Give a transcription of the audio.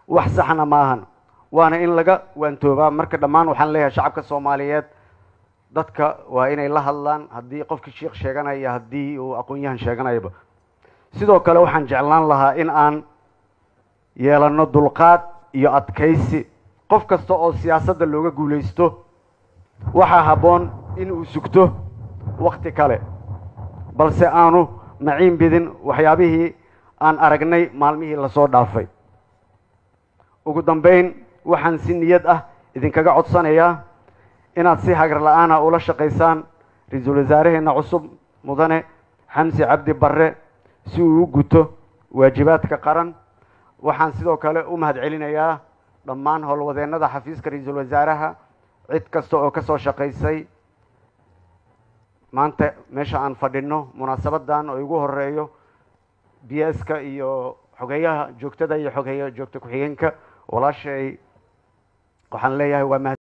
wax saxna maahan waana in laga waantoobaa marka dhammaan waxaan leeyahay shacabka soomaaliyeed dadka waa inay la hadlaan haddii qofkii sheikh sheeganaya haddii uu aqoon-yahan sheeganayaba sidoo kale waxaan jeclaan lahaa in aan yeelano dulqaad iyo adkaysi qof kasta oo siyaasadda looga guulaysto waxaa habboon in uu sugto wakti kale balse aanu maciin bidin waxyaabihii aan aragnay maalmihii lasoo dhaafay ugu dambayn waxaan si niyad ah idinkaga codsanayaa inaad si hagar la-aana ula shaqaysaan ra-iisul wasaaraheenna cusub mudane xamsi cabdi barre si uu u guto waajibaadka qaran waxaan sidoo kale u mahad celinayaa dhammaan howlwadeennada xafiiska ra-iisul wasaaraha cid kasta oo ka soo shaqaysay maanta meesha aan fadhino munaasabadan oo igu horeeyo b s ka iyo xogeeyaha joogtada iyo xogeeya joogta ku-xigeenka walaashay waxaan leeyahay waa mahad